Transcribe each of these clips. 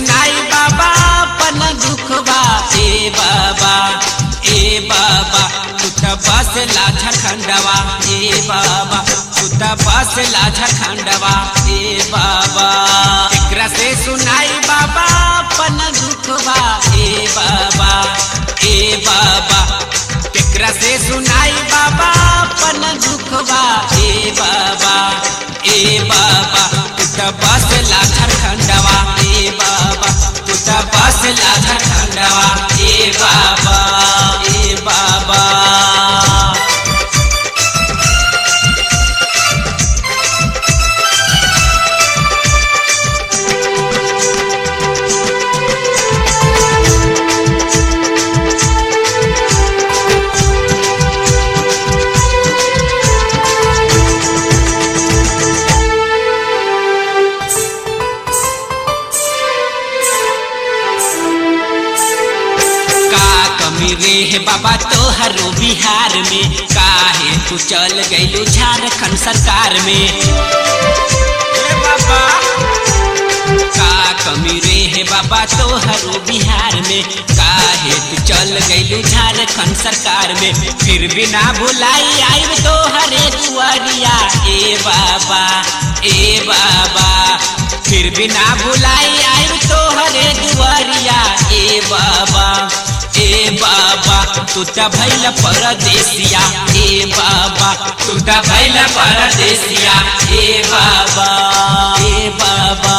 सुनाई बाबा पन दुखवा ए बाबा ए बाबा तू त बस लाझा खंडवा ए बाबा तू त बस लाझा खंडवा ए बाबा एकरा से सुनाई बाबा पन दुखवा ए बाबा ए बाबा एकरा से सुनाई बाबा पन दुखवा ए बाबा ए बाबा तू त बस लाझा खंडवा ए बाबा तू त बस लाझा खंडवा ए बाबा ए बाबा का कमी रे है बाबा तोहरो बिहार में काहे तू चल गइलू झारखंड सरकार में ए बाबा का कमी रे है बाबा तोहरो बिहार में काहे तू चल गइलू झारखंड सरकार में फिर भी ना भुलाई आइब तोहरे दुआरिया ए बाबा ए बाबा फिर भी ना भुलाई आइब तोहरे दुआरिया ए बाबा ए बाबा तू त भैल परदेसिया ए बाबा तू त भैल परदेसिया ए बाबा ए बाबा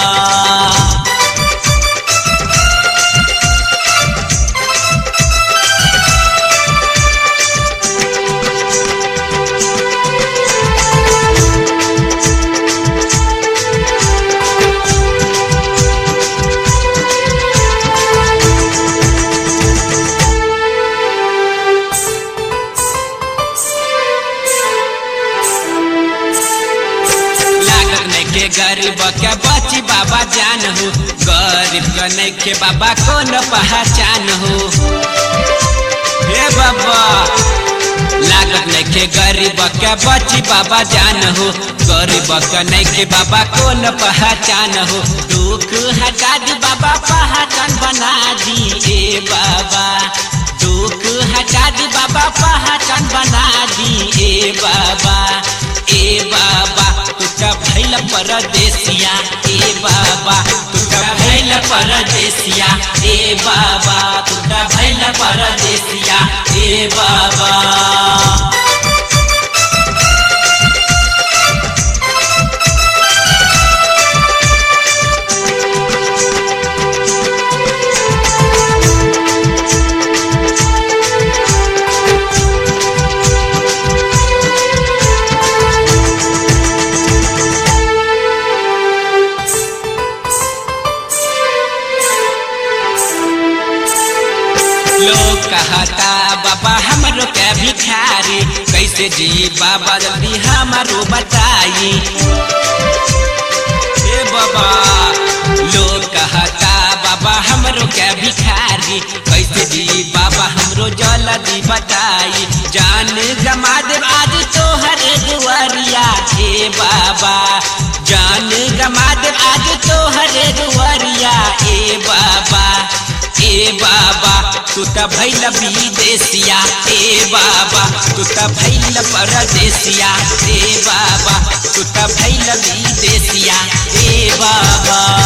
लागत नइखे गरीब के बची बाबा जान हो गरीब के नइखे बाबा कौन पहचान हो हे बाबा लागत नइखे गरीब के बची बाबा जान हो गरीब के नइखे बाबा कौन पहचान हो दुख हटा दी बाबा पहचान बना दी ए बाबा दुख हटा दी बाबा पहचान बना दी ए बाबा ए बाबा तू त भैल परदेसिया ए बाबा तू त भैल परदेसिया ए बाबा तू त भैल परदेसिया ए बाबा लोग कहता बाबा हमरो के भिखारी कैसे जी बाबा जल्दी हमारो बताई ए बाबा लोग कहता बाबा हमरो के भिखारी कैसे जी बाबा हमरो जल्दी बताई जान गमा दे आज तोहरे दुआरिया ए बाबा जान गमा दे आज तोहरे दुआरिया ए बाबा ए बाबा तू त भैल विदेशिया ए बाबा तू त भैल परदेसिया ए बाबा तू त भैल विदेशिया ए बाबा